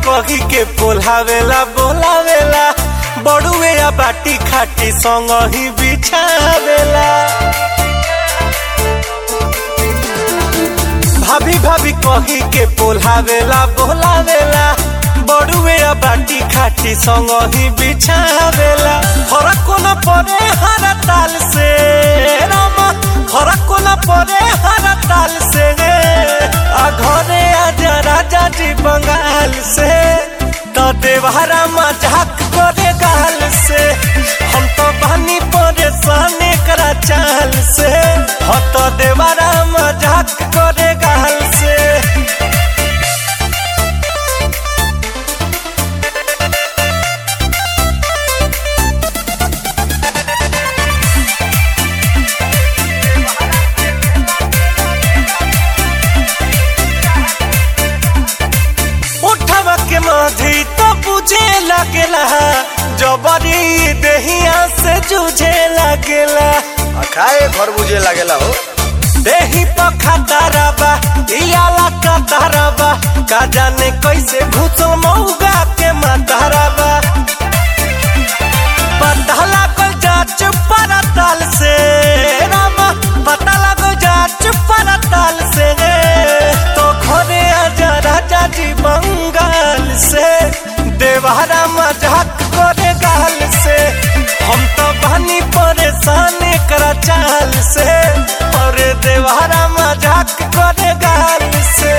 कही के पोलावेला बोलावेला बड़ुए या बाटी खाटी संग ही बिछावेला भाभी भाभी कही के पोलावेला बोलावेला बड़ुए या बाटी खाटी संग ही बिछावेला फरक कोना पड़े हर ताल से रामा फरक कोना पड़े हर ताल से आ घरे आजा राजा जी बंगाल से तो देवहरा मजाक करे गाल से हम तो बनी परेशान करा चाल से हो तो देवहरा मजाक करे गाल से उठवा के माधी तो बुझे लगेला जबरी देहिया से जूझे लगेला आ खाए घर बुझे लागेला हो देही पखाताराबा इयाला कताराबा का जाने कैसे घुसल मौगा के माताराबा पता लागल जाच परताल से रामा पता लागल जाच परताल से तो घरे आजा राजा जी बंगाल से देवहरा मजाक करे गाल से हम तो बनी परेशान करा चाल से और देवहरा मजाक करे गाल से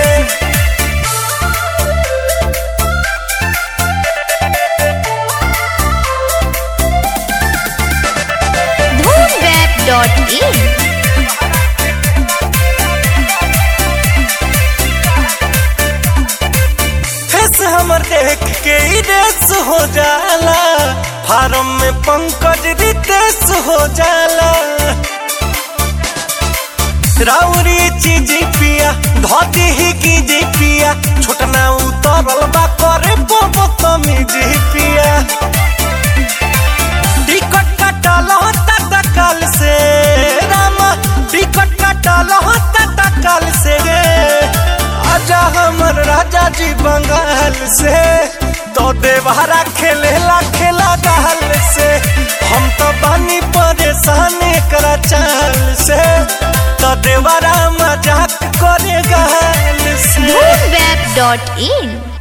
धूमवेब.in फेस हमर देख के ही रेस हो जाला फार्म में पंकज रितेश हो जाला राउरी चीज पिया धोती ही की जी पिया छोटना उतरल बा करे बोबो तमी जी पिया टिकट कटल होता तकल से रामा टिकट कटल होता तकल से आजा हमर राजा जी बंगाल से तो देवहरा खेलेला खेला गाल से हम तो बनी परेशान करा चाल से तो देवरा मजाक करे गाल से धूमवेब.in